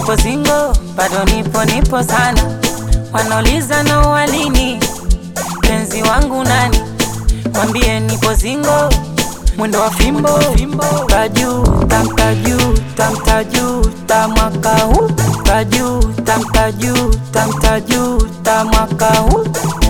nipo singo, bado nipo nipo sana. Wanauliza na walini, penzi wangu nani? Mwambie nipo singo, mwendo wa fimbo taju tamtaju tamtaju ta mwaka huu taju tamtaju tamtaju ta mwaka huu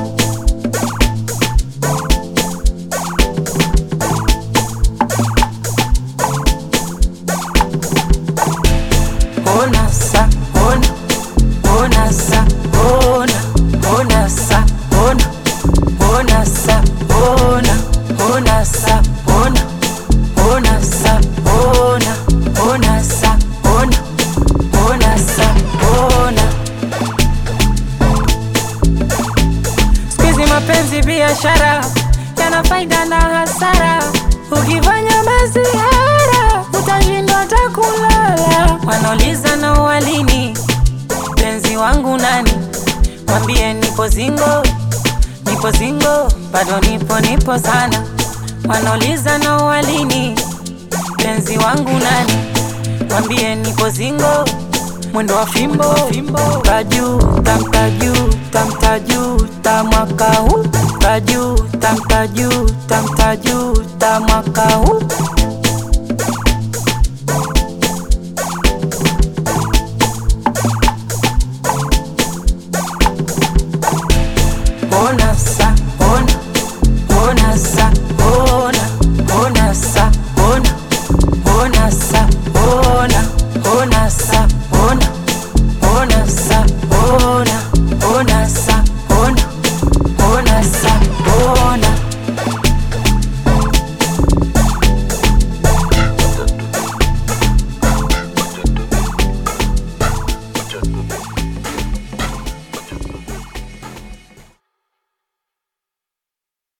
Ona sa, ona, ona sa, ona, ona sa, ona, ona sa, ona, ona sa, ona, ona sa, ona, ona sa, ona, ona sa, ona. Siku hizi mapenzi biashara yana faida na hasara, ukifanya masihara utashindwa hata kulala. Wanauliza na walini, penzi wangu nani? Mwambie nipo singo, nipo singo, bado nipo nipo sana. Wanauliza na walini, penzi wangu nani? Mwambie nipo singo, mwendo wa fimbo taju tamtaju tam